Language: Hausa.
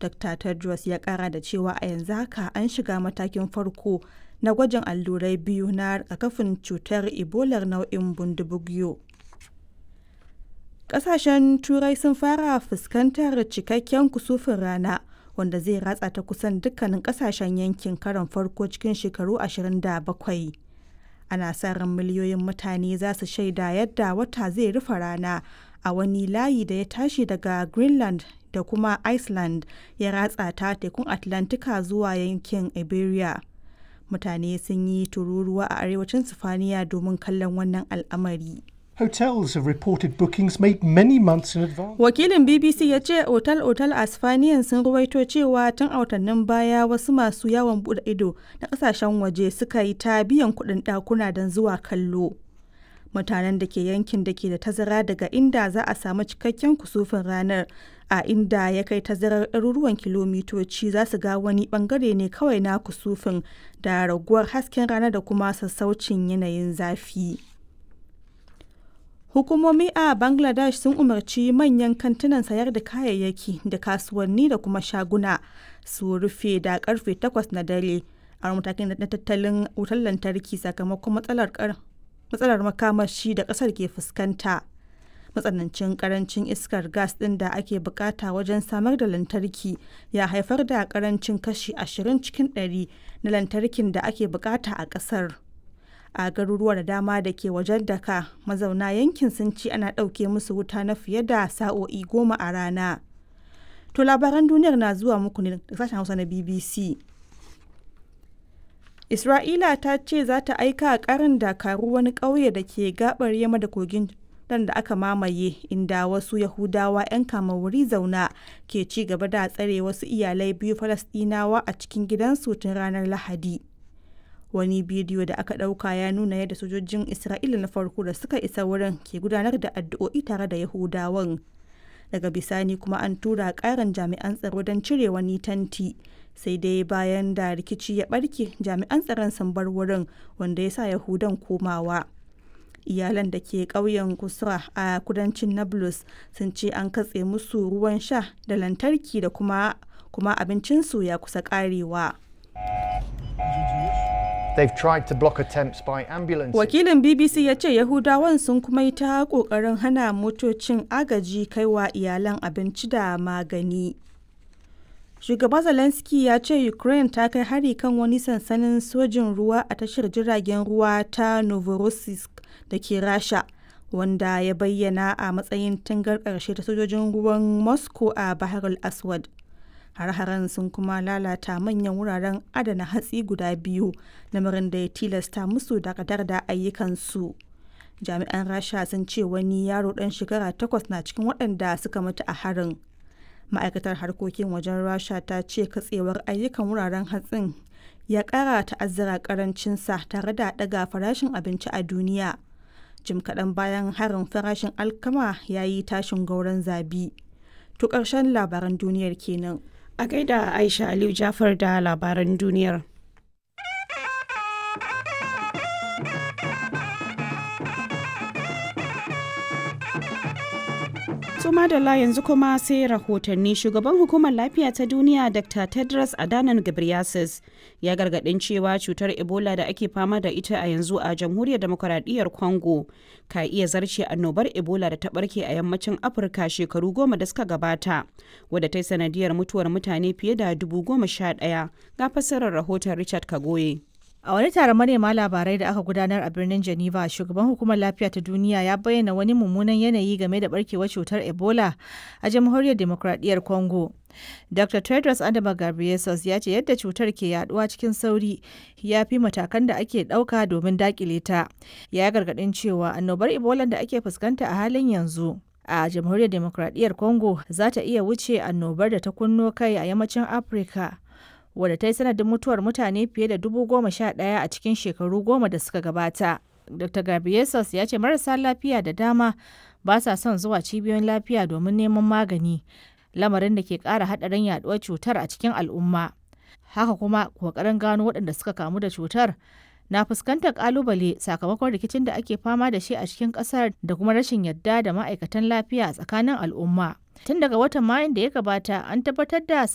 Dr. Tedros ya kara da cewa a yanzu haka an shiga matakin farko na gwajin allurai biyu na rigakafin cutar Ebolar nau'in bundibugyo. Ƙasashen Turai sun fara fuskantar cikakken kusufin rana wanda zai ratsa ta kusan dukkanin ƙasashen yankin karon farko cikin shekaru 27. Ana sa ran miliyoyin mutane za su shaida yadda wata zai rufe rana a wani layi da ya tashi daga Greenland da kuma Iceland ya ratsa ta tekun Atlantika zuwa yankin Iberia. Mutane sun yi tururuwa a arewacin Sifaniya domin kallon wannan al'amari. Hotels have reported bookings made many months in advance. Wakilin BBC ya ce otal-otal a Spaniyan sun ruwaito cewa tun a watannin baya wasu masu yawon bude ido na kasashen waje suka yi ta biyan kuɗin ɗakuna don zuwa kallo. Mutanen da ke yankin da ke da tazara daga inda za a samu cikakken kusufin ranar a inda ya kai tazarar ɗaruruwan kilomitoci za su ga wani bangare ne kawai na kusufin da raguwar hasken rana da kuma sassaucin yanayin zafi. Hukumomi a Bangladesh sun umarci manyan kantunan sayar da kayayyaki da kasuwanni da kuma shaguna su rufe da karfe 8 na dare a matakin na tattalin wutar lantarki sakamakon matsalar matsalar makamashi da kasar ke fuskanta. Matsanancin karancin iskar gas ɗin da ake bukata wajen samar da lantarki ya haifar da karancin kashi 20 cikin 100 na lantarkin da ake bukata a kasar. a garuruwa da dama da ke wajen daka mazauna yankin sun ci ana ɗauke musu wuta na fiye da sa'o'i goma a rana to labaran duniyar na zuwa muku ne da sashen hausa na bbc isra'ila ta ce za ta aika karin dakaru wani ƙauye da ke gabar yamma da kogin dan da aka mamaye inda wasu yahudawa 'yan wuri zauna ke ci gaba da tsare wasu iyalai biyu falasɗinawa a cikin gidansu tun ranar lahadi wani bidiyo da aka ɗauka ya nuna yadda sojojin isra'ila na farko da suka isa wurin ke gudanar da addu'o'i tare da yahudawan daga bisani kuma an tura ƙarin jami'an tsaro don cire wani tanti sai dai bayan da rikici ya ɓarke jami'an tsaron sun bar wurin wanda ya sa yahudan komawa iyalan da ke ƙauyen kusra a kudancin nablus sun ce an katse musu ruwan sha da lantarki da kuma kuma abincinsu ya kusa ƙarewa. They've tried to block attempts by ambulances. Wakilin BBC ya ce Yahudawan sun kuma yi ta ƙoƙarin hana motocin agaji kaiwa iyalan abinci da magani. Shugaba Zelensky ya ce Ukraine ta kai hari kan wani sansanin sojin ruwa a tashar jiragen ruwa ta Novorossiysk da ke Rasha, wanda ya bayyana a matsayin tangar ƙarshe ta sojojin ruwan Moscow a Bahar al-Aswad. har-haren sun kuma lalata manyan wuraren adana hatsi guda biyu lamarin da ya tilasta musu dakatar da ayyukansu jami'an rasha sun ce wani yaro dan shekara takwas na cikin waɗanda suka mutu a harin ma'aikatar harkokin wajen rasha ta ce katsewar ayyukan wuraren hatsin ya ƙara ta'azzara karancinsa tare da ɗaga farashin abinci a duniya jim kaɗan bayan harin farashin alkama ya yi tashin gauran zabi to ƙarshen labaran duniyar kenan A gaida Aisha Aliyu Jafar da labaran duniyar. Suma da la yanzu kuma sai rahotanni shugaban hukumar lafiya ta duniya Dr. Tedros Adhanom Ghebreyesus ya gargadin cewa cutar Ebola da ake fama da ita a yanzu a jamhuriyar demokuraɗiyyar Congo ka iya zarce annobar Ebola da ta barke a yammacin Afirka shekaru goma da suka gabata wadda ta yi sanadiyar mutuwar mutane fiye da dubu goma sha ɗaya ga fassarar rahoton Richard Kagoye. A wani taron manema labarai da aka gudanar a birnin Geneva, shugaban hukumar lafiya ta duniya ya bayyana wani mummunan yanayi game da barkewar cutar Ebola a jamhuriyar demokradiyyar Congo. Dr. Tedros Adama Ghebreyesus ya ce yadda cutar ke yaduwa cikin sauri ya fi matakan da ake ɗauka domin dakile ta. Ya gargaɗin cewa annobar Ebola da ake fuskanta a halin yanzu a jamhuriyar demokradiyyar Congo za ta iya wuce annobar da ta kunno kai a yammacin Afirka. wadda ta yi sanadin mutuwar mutane fiye da dubu goma sha ɗaya a cikin shekaru goma da suka gabata. Dr. Gabriesus ya ce marasa lafiya da dama ba sa son zuwa cibiyoyin lafiya domin neman magani, lamarin da ke ƙara haɗarin yaɗuwar cutar a cikin al'umma. Haka kuma ƙoƙarin gano waɗanda suka kamu da cutar na fuskantar ƙalubale sakamakon rikicin da ake fama da shi a cikin ƙasar da kuma rashin yadda da ma'aikatan lafiya a tsakanin al'umma. Tun daga watan Mayun da ya gabata an tabbatar da